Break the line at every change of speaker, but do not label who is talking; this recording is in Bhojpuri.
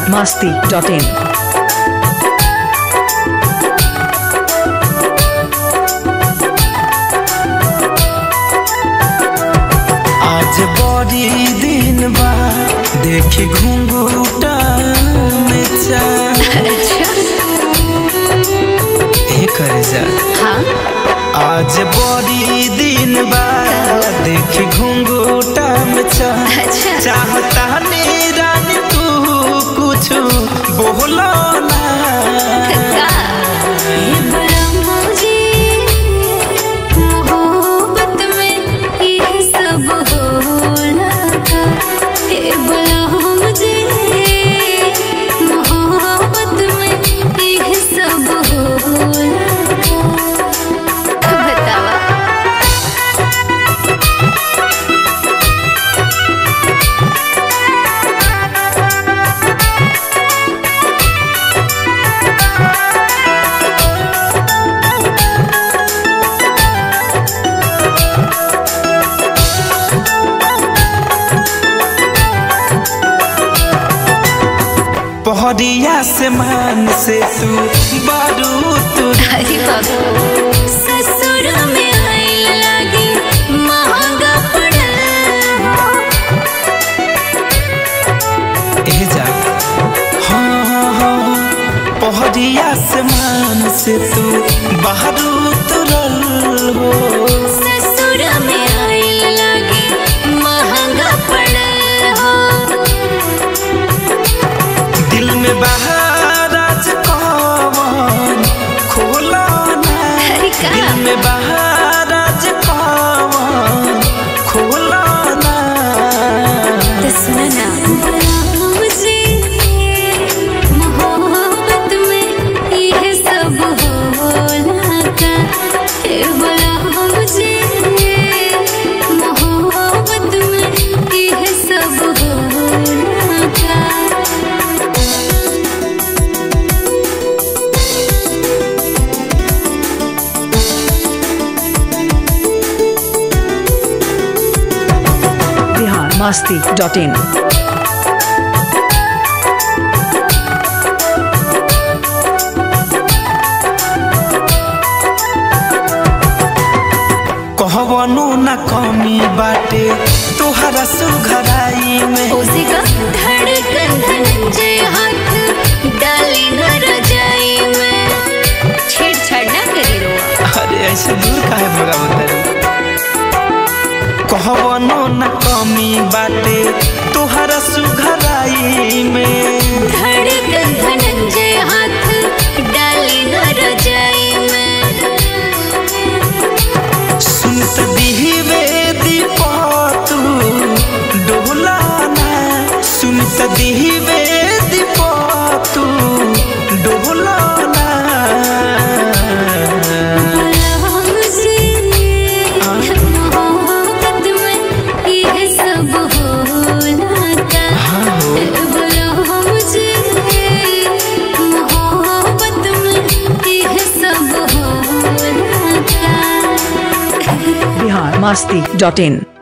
masti.in.
आज बड़ी दिन बा देखी घुंघूटा में चाँद ए करे जा आज बड़ी दिन बा देखी घुंघूटा में चाँद चाहता ने रानी तू कुछ बोलो ना पहरिया से मान से तू बारू तू
ससुर में आइल लागी महंगा पड़ल
ए जा हाँ हाँ हाँ पहरिया से मान से तू बारू तुरल हो
ससुर में आइल लागी महंगा पड़ल हो
दिल में बहार आज कौन खोला ना
अरे का?
दिल में बहार आज कौन खोला ना
तो सुनो ना मुझे मोहब्बत में ये सब होला का हे बोला मुझे मोहब्बत में ये सब होला का
Bihar masti.in.
कहवनो न कमी बाटे तोहरा सुघराई में
उसी का धड़कन धनंजय हाथ डाली न रजाई में छेड़छाड़ ना करी रो
अरे ऐसे दूर काहे भगा बतारू कहवनो न कमी बाटे तोहरा सुघराई में
धड़कन धनंजय हाथ डाली न रजाई में
सुनत दिहिवे दीपतू डोला ना सुनत दिहिवे दीपतू डोला ना
मुझे मोहब्बत में ये सब होला का बोलो मुझे मोहब्बत में ये सब होला का
Bihar masti.in.